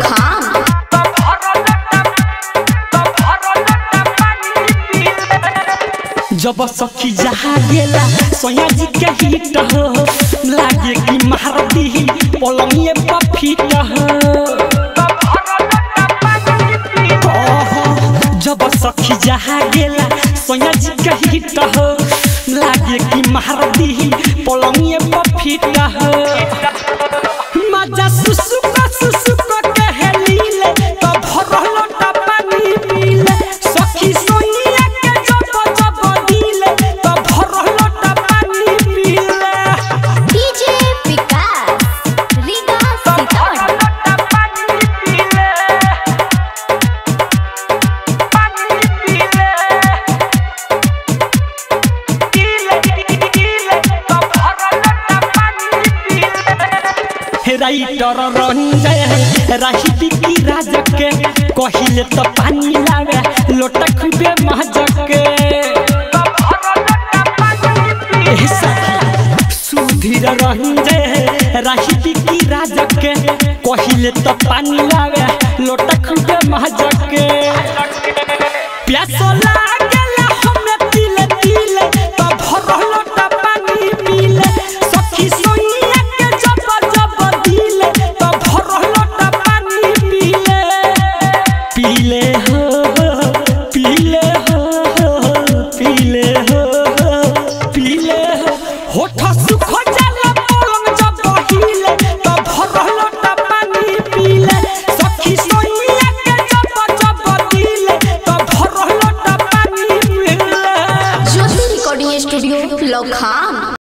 लखाम जब सखी जहा गेला सोया जी के हिट हो लागे कि मार दी पलंगिए पर फिट हो ओहो, जब सखी जहा गेला सोया जी के हिट हो लागे कि मार दी पलंगिए पर फिट हो मजा सुसुक सुसुक के हेलीले तो भरल पानी पीले सखी सोनिया के जब जब दिले तो भरल पानी पीले डीजे विकास रीगा सीतामढ़ी राइटर रंजय राही बिकी राजक के कहिले तो पानी लावे लोटा खुबे महजक के एह सखी, सुधीर रंजय राही बिकी राजक के कहिले तो पानी लावे लोटा खुबे महजक के प्यास लागेला हमें तिले तिले तो भरल लोटा पानी पीले सखी सोनिया के जब जब दिले तो भरल लोटा पानी पीले पीले हो पीले हो पीले हो पीले हो होठ सुख जाला पलंग जब हिले तो भरल लोटा पानी पीले सखी सोनिया के जब जब दिले तो भरल लोटा पानी पीले ज्योति रिकॉर्डिंग स्टूडियो लखाम